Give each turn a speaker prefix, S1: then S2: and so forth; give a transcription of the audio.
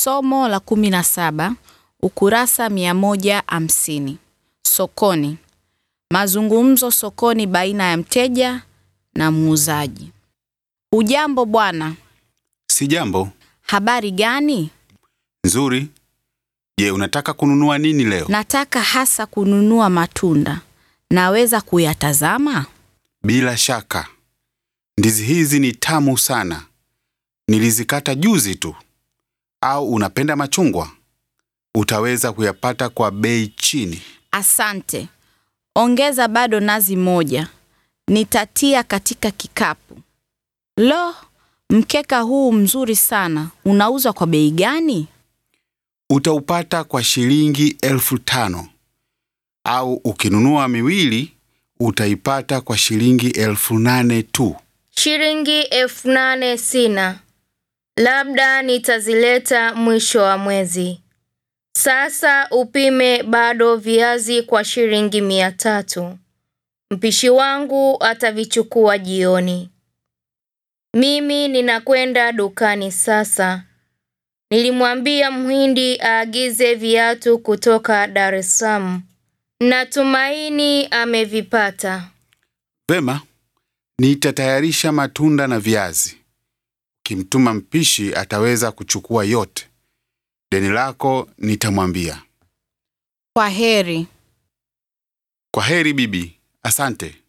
S1: Somo la kumi na saba ukurasa mia moja hamsini. Sokoni. Mazungumzo sokoni baina ya mteja na muuzaji. Ujambo bwana,
S2: Si jambo
S1: habari gani?
S2: nzuri. Je, unataka kununua nini leo?
S1: Nataka hasa kununua matunda. Naweza kuyatazama?
S2: Bila shaka, ndizi hizi ni tamu sana. Nilizikata juzi tu. Au unapenda machungwa? Utaweza kuyapata kwa bei chini.
S1: Asante. Ongeza bado nazi moja. Nitatia katika kikapu. Lo, mkeka huu mzuri sana. Unauzwa kwa bei gani?
S2: Utaupata kwa shilingi elfu tano au ukinunua miwili utaipata kwa shilingi elfu nane tu.
S3: Shilingi elfu nane sina, labda nitazileta mwisho wa mwezi. Sasa upime bado viazi kwa shilingi mia tatu. Mpishi wangu atavichukua jioni. Mimi ninakwenda dukani sasa. Nilimwambia Mhindi aagize viatu kutoka Dar es Salaam. Natumaini amevipata.
S2: Vema, nitatayarisha matunda na viazi. Ukimtuma mpishi ataweza kuchukua yote. Deni lako nitamwambia.
S1: Kwa heri.
S2: Kwa heri bibi, asante.